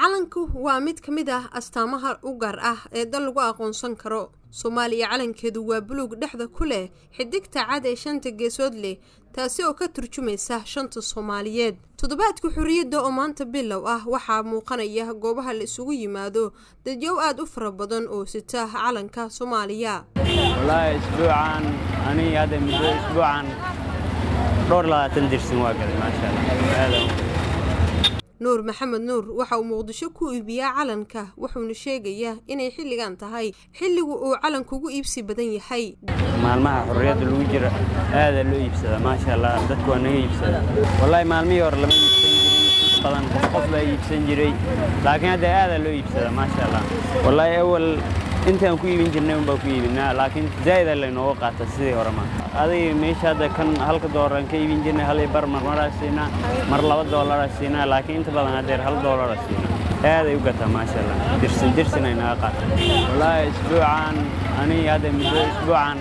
calanku waa mid ka mid ah astaamaha u gaar ah ee dal lagu aqoonsan karo soomaaliya calankeedu waa buluug dhexda ku leh xidigta cad ee shanta geesood leh taasi oo ka turjumaysa shanta soomaaliyeed toddobaadka xorriyadda oo maanta bilow ah waxaa muuqanaya goobaha la isugu yimaado dadyow aada u fara badan oo sita calanka soomaaliya wallaahi isbuucan aniga hadda muddo isbuucan dhowr labaatan dirsin waa galay maasha allah aada nuur maxamed nuur waxa uu muqdisho ku iibiyaa calanka wuxuuna sheegayaa inay xilligan tahay xilligu uu calankugu iibsi badan yahay maalmaha xorriyadda lagu jira aada loo iibsadaa maasha allah dadku waa naga iibsada wallaahi maalmihii hore lama iibsan jirin badan qof qof baa iibsan jiray laakiin hadda aada loo iibsadaa maasha allah wallaahi awal intaan ku iibin jirnay unbaa ku iibinaa laakiin zaa'ida laynooga qaata sidii hore ma adiga meesha hadda kan halka doolaraan ka iibin jirnay hal iyo bar mar maraa siinaa mar laba doolaraa siinaa laakiin inta badan haddeer hal doolara siinaa aaday u gataa maasha allah dirsin dirsin ay naga qaata wallaahi isbuucan aniga hadda muddo isbuucan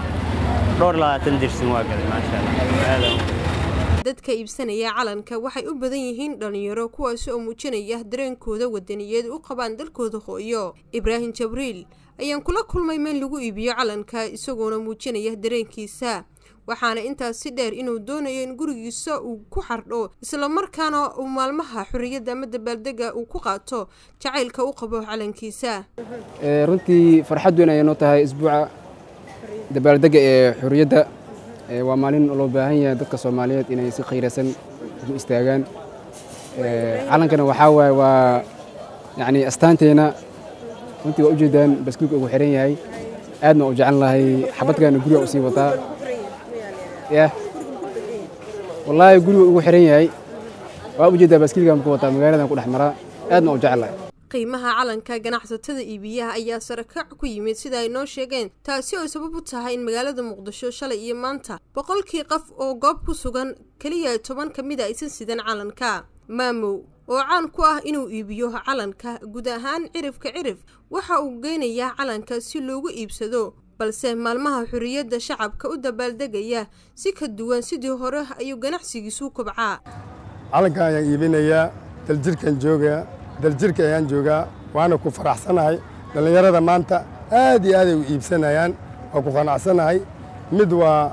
dhowr labaatan dirsin waa galay maasha allah aada dadka iibsanaya calanka waxay u badan yihiin dhallinyaro kuwaasi oo muujinaya dareenkooda wadaniyeed u qabaan dalkooda hooyo ibraahim jabriil ayaan kula kulmay meel lagu iibiyo calanka isagoona muujinaya dareenkiisa waxaana intaas si dheer inuu doonayo in gurigiisa uu ku xardho islamarkaana uu maalmaha xorriyadda ama dabaaldega uu ku qaato jacaylka u qabo calankiisa runtii farxad weyn ayay noo tahay isbuuca dabaaldega ee xorriyadda waa maalin loo baahan yahay dadka soomaaliyeed inay si khayraysan ugu istaagaan calankana waxaa waaye waa yacni astaanteena runtii waa ujeedaan baskiilka ugu xiran yahay aadna u jecel lahay xabadkaana guriga u sii wataa yah wallaahi guriga ugu xiran yahay waa ujeedaa baskiilkan ku wataa magaaladan ku dhex maraa aadna u jecel lahay qiimaha calanka ganacsatada iibiyaha ayaa sarakac ku yimid sida ay noo sheegeen taasi oo sabab u tahay in magaalada muqdisho shalay iyo maanta boqolkii qof oo goob ku sugan keliya toban ka mid a aysan sidan calanka maamow oo caan ku ah inuu iibiyo calanka guud ahaan cirifka cirif waxa uu geynayaa calanka si loogu iibsado balse maalmaha xorriyadda shacabka u dabaaldegaya si ka duwan sidii hore ayuu ganacsigiisu kobcaa calanka ayaan iibinayaa daljirkan joogaa daljirka ayaan joogaa waana ku faraxsanahay dhallinyarada maanta aad iyo aaday u iibsanayaan waa ku qanacsanahay mid waa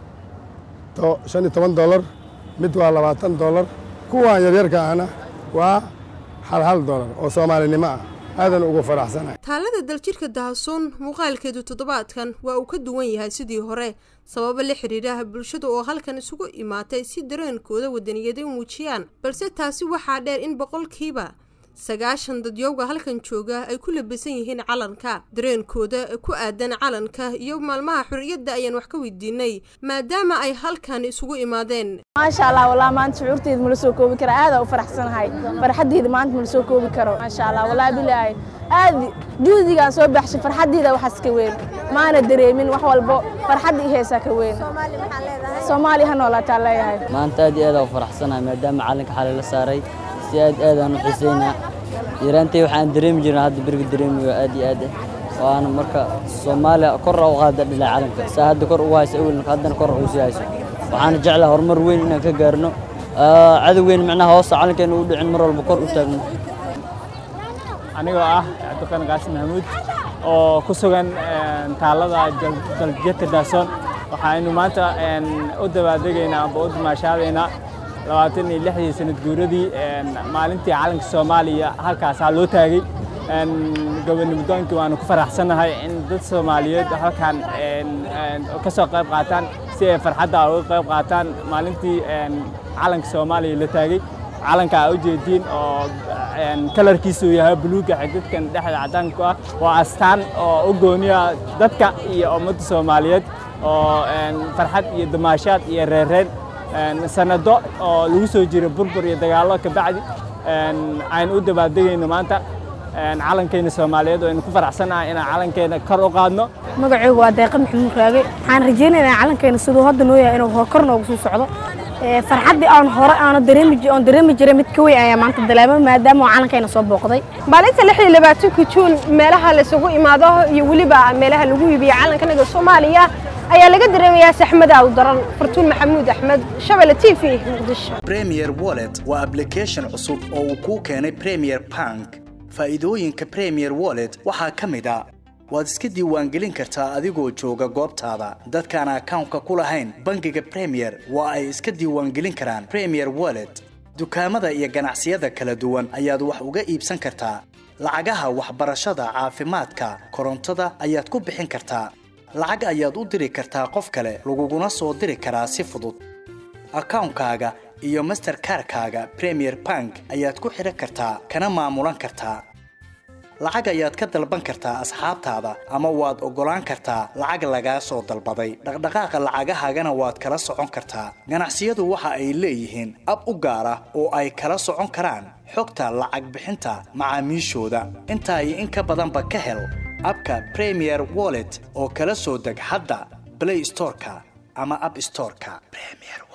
shan iyo toban dolar mid waa labaatan dolar kuwaan yaryarka ahna waa hal hal dolar oo soomaalinimo ah aadan ugu faraxsanahay taalada daljirka dahasoon muuqaalkeedu toddobaadkan waa uu ka duwan yahay sidii hore sababo la xiriiraha bulshada oo halkan isugu imaatay si dareenkooda wadaniyaday u muujiyaan balse taasi waxaa dheer in boqolkiiba sagaashan dadyowga halkan jooga ay ku labisan yihiin calanka dareenkooda ku aadan calanka iyo maalmaha xorriyadda ayaan wax ka weydiinay maadaama ay halkan isugu imaadeen maasha allah walaa maanta shucuurteeda mala soo koobi kara aadaa u faraxsanahay farxaddeeda maanta mala soo koobi karo maasha allah walaa bilaahi aad juhdigaan soo baxshay farxaddeeda waxaas ka weyn maana dareemin wax walbo farxadda i heesaa ka weyn soomaali ha noolaataa leeyahay maanta aad iyo aad u faraxsanahay maadaama calanka xalay la saaray si aad aadaan u xiisaynaa yaraantay waxaan dareemi jirna hadda beriga dareemayo aad iyo aad waana marka soomaaliya kor u qaada dhilaa calanka saa hadda kor ugu haysa awelka haddana kor u sii hayso waxaana jeclaha horumar weyn inaan ka gaarno cadowgeyn micnaha hoosta calankeena u dhicin mar walba kor u taagno anigoo ah cabdiqan qaasim maxamuud oo ku sugan taalada daljirka daasoon waxaynu maanta u dabaaldegaynaa amba u dimaashaadaynaa labaatan iyo lixdii sanad guuradii maalintii calanka soomaaliya halkaasaa loo taagay gobonimodoonkii waanu ku faraxsannahay in dad soomaaliyeed halkan ka soo qayb qaataan si ay farxadda uga qayb qaataan maalintii calanka soomaaliya la taagay calanka aa ujeediin oo kalarkiisu yahay buluuga xididkan dhexda caddaanku ah waa astaan oo u gooniya dadka iyo ummadda soomaaliyeed oo farxad iyo damaashaad iyo reereen sanado oo lagu soo jiro burbur iyo dagaallo ka bacdi aynu u dabaaldegayno maanta calankeyna soomaaliyeed oo aynu ku faraxsanahay inaan calankeena kor u qaadno magacaygu waa deeqa maxamuud raage waxaan rajaynaynaa calankeena siduu hadda noo yahay inuu kor noogu sii socdo farxaddii aan hore aana dareemi oon dareemi jiray mid ka weyn ayaa maanta dareema maadaama oo calankeena soo booqday maalinta lix iyo labaatanka juun meelaha la isugu imaado iyo weliba meelaha lagu iibiyo calanka naga soomaaliya ayaa laga dareemayaa saxmada u daran fartuun maxamuud axmed shabelle t v muqdisho premier wallet waa application cusub oo uu kuu keenay premier bank faa'iidooyinka premier wallet waxaa ka mid a waad iska diiwaangelin kartaa adigoo jooga goobtaada dadkaan akawnka ku lahayn bangiga premier waa ay iska diiwaangelin karaan premier wallet dukaamada iyo ganacsiyada kala duwan ayaad wax uga iibsan kartaa lacagaha waxbarashada caafimaadka korontada ayaad ku bixin kartaa lacag ayaad u diri kartaa qof kale laguguna soo diri karaa si fudud akawnkaaga iyo masterkarkaaga premier bank ayaad ku xidhan kartaa kana maamulan kartaa lacag ayaad ka dalban kartaa asxaabtaada ama waad oggolaan kartaa lacag lagaa soo dalbaday dhaqdhaqaaqa lacagahaagana waad kala socon kartaa ganacsiyadu waxa ay leeyihiin ab u gaar ah oo ay kala socon karaan xogta lacag bixinta macaamiishooda intaa iyo in ka badanba ka hel abka premier wallet oo kala soo deg hadda blay storeka ama ab storeka